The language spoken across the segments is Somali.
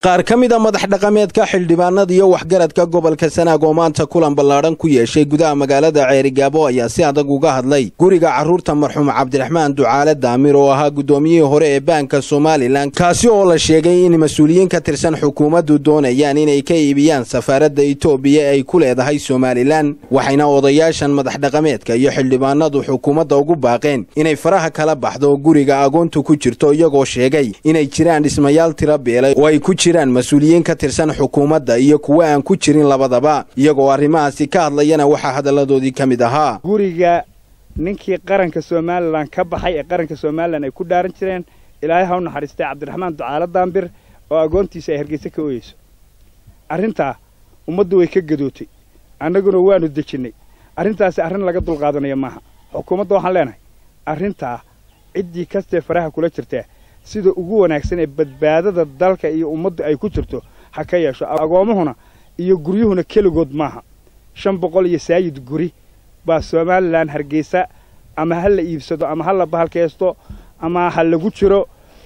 qaar ka mid a madax dhaqameedka xildhibaanada iyo waxgaradka gobolka sanaag oo maanta kulan ballaadhan ku yeeshay gudaha magaalada ceerigaabo ayaa si adag uga hadlay guriga carruurta marxuum cabdiraxmaan ducaale daamir oo ahaa guddoomiyihii hore ee baanka somalilan kaasi oo la sheegay in mas-uuliyiin ka tirsan xukuumaddu doonayaan inay ka iibiyaan safaaradda itoobiya ay ku leedahay somalilan waxayna odayaashan madax dhaqameedka iyo xildhibaanadu xukuumadda ugu baaqeen inay faraha kala baxdo guriga agoontu ku jirto iyagoo sheegay inay jiraan dhismayaal tira beelay oo ay ku jiraan mas-uuliyiin ka tirsan xukuumadda iyo kuwa aan ku jirin labadaba iyagoo arrimahaasi ka hadlayana waxaa hadalladoodii ka mid ahaa guriga ninkii qaranka somalilan ka baxay ee qaranka somalilan ay ku dhaaran jireen ilaahay ha u naxariistay cabdiraxmaan ducaale daambir oo agoontiisa ay hargeysa ka ooyeyso arrintaa ummaddu way ka gadootay annaguna waannu dejinnay arrintaasi arrin laga dulqaadanayo maaha xukuumadda waxaan leenahay arrintaa ciddii kastee faraha kula jirtaa sida ugu wanaagsan ee badbaadada dalka iyo ummaddu ay ku jirto ha ka yeesho agoommahuna iyo guryuhuna keligood maaha shan boqol iyo saayid guri baa somalilan hargeysa ama ha la iibsado ama ha la bahalkaysto ama ha lagu jiro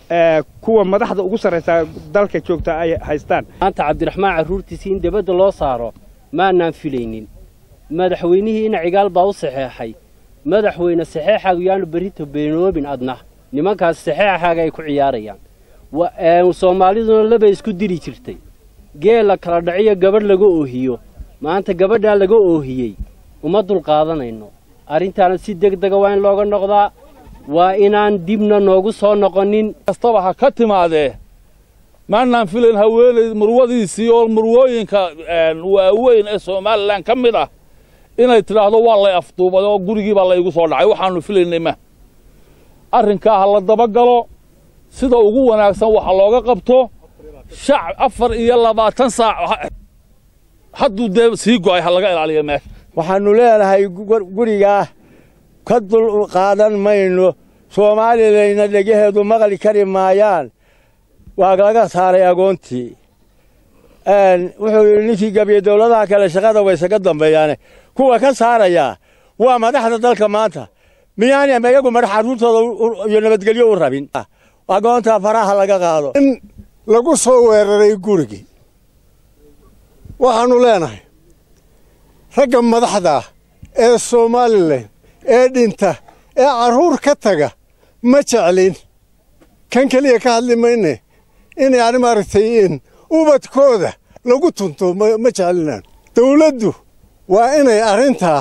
kuwa madaxda ugu sarraysaa dalka joogta ay haystaan maanta cabdiraxmaan carruurtiisii in debadda loo saaro maanaan filaynin madaxweynihii ina cigaal baa u saxeexay madaxweyne saxeexaagu yaanu berrito beenoobin adna nimankaas saxeexaaga ay ku ciyaarayaan soomaaliduna labay isku diri jirtay geela kala dhaciyo gabadh laga oohiyo maanta gabadhaa laga oohiyey uma dulqaadanayno arrintaana si degdega waa in looga noqdaa waa inaan dibna noogu soo noqonin kastaba ha ka timaadee maannaan filayn haweenay murwadiisii oo murwooyinka waaweyn ee somalilan ka mid ah inay tidhaahdo waa lay afduubay oo gurigii baa laygu soo dhacay waxaannu filaynay ma arrinkaa ha la dabagalo sida ugu wanaagsan waxa looga qabto shacab afar iyo labaatan saac hadduu dee sii go'ay ha laga ilaaliyo meesha waxaannu leenahay gurigaa ka dul qaadan mayno soomaalileyna dhegaheedu maqli kari maayaan waa laga saaray agoontii wuxuu yidhi ninkii gabiye dawladaha kale shaqada waysaga dambeeyaane kuwa ka saarayaa waa madaxda dalka maanta miyaanam iyagu madax carruurtooda iyo nabadgelyo u rabin agoonta faraha laga qaado in lagu soo weeraray gurigii waxaannu leenahay ragga madaxda ee somalilan ee dhinta ee carruur ka taga ma jeclin kan keliya ka hadli mayne in yani maaragtay in ubadkooda lagu tunto ma jeclinaan dawladdu waa inay arrintaa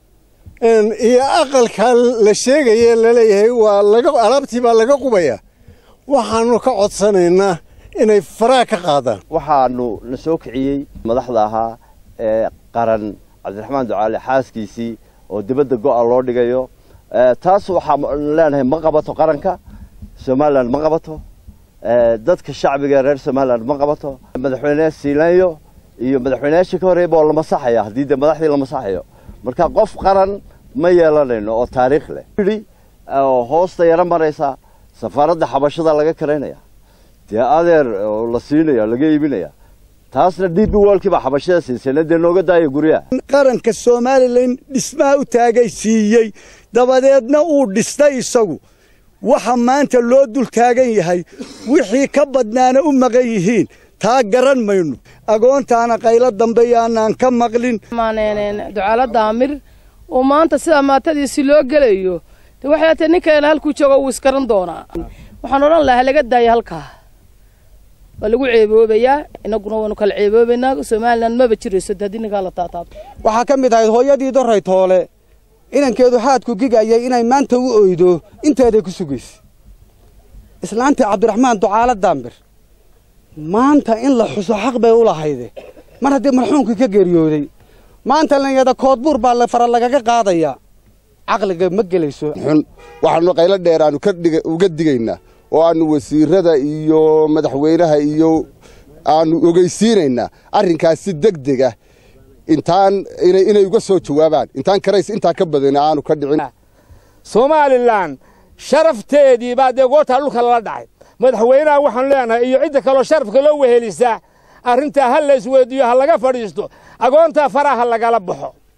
iyo aqalkaa la sheegaye laleeyahay waa laga alaabtii baa laga qubaya waxaannu ka codsanaynaa inay faraha ka qaadaan waxaannu na soo kiciyey madaxda ahaa ee qaran cabdiraxmaan ducaale xaaskiisii oo dibadda go'a loo dhigayo taas waxaan leenahay ma qabato qaranka somalilan ma qabato dadka shacbiga reer somalilan ma qabato madaxweyne siilanyo iyo madaxweyneyaashii ka horreeyba oo la masaxaya haddii dee madaxdii la masaxayo marka qof qaran ma yeelanayno oo taariikh leh yidhi oo hoosta yaro maraysa safaaradda xabashada laga karaynaya dee adeer oo la siinaya laga iibinaya taasna d b wolkii baa xabashada siisayna dee nooga daaya guryaha qaranka somalilan dhismaha u taagay siiyey dabadeedna uu dhistay isagu waxa maanta loo dul taagan yahay wixii ka badnaana u maqan yihiin taa garan mayno agoontaana qaylo dambe yaanaan ka maqlin ducaalo daamir oo maanta sidaa maatadiisi loo gelayo de waxay atee ninkeena halkuu joogo wuu iskaran doonaa waxaan odhan lahaa laga daaya halkaa waa lagu ceeboobayaa inaguna waanu kala ceeboobaynaa somalilan maba jirayso de haddii ninkaa la taataabto waxaa ka mid ahayd hooyadii doray toole inankeedu xaadku gigayay inay maanta u oydo inteeday ku sugaysa islaantii cabdiraxmaan ducaale daambir maanta in la xuso xaq bay u lahayde mar haddii marxuumkii ka geeriyooday maanta lanyada koodbuur baa la fara lagaga qaadayaa caqliga ma gelayso xun waxaannu qaylo dheer aannu uga digaynaa oo aannu wasiirada iyo madaxweynaha iyo aannu ogeysiinaynaa arrinkaas si deg deg ah intaan inay uga soo jawaabaan intaan karays intaa ka badana aanu ka dhicin somalilan sharafteedii baa dee goortaa dhulka lala dhacay madaxweynaha waxaanu leenahay iyo cidda kaloo sharafka loo wehelisaa arrintaa ha la isweydiiyo ha laga fadhiisto agoontaa faraha lagala baxo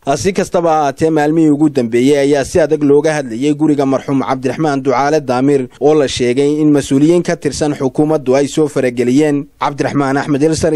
si kastaba ha haatee maalmihii ugu dambeeyey ayaa si adag looga hadlayey guriga marxuum cabdiraxmaan ducaale daamir oo la sheegay in mas-uuliyiin ka tirsan xukuumaddu ay soo farageliyeen cabdiraxmaan axmed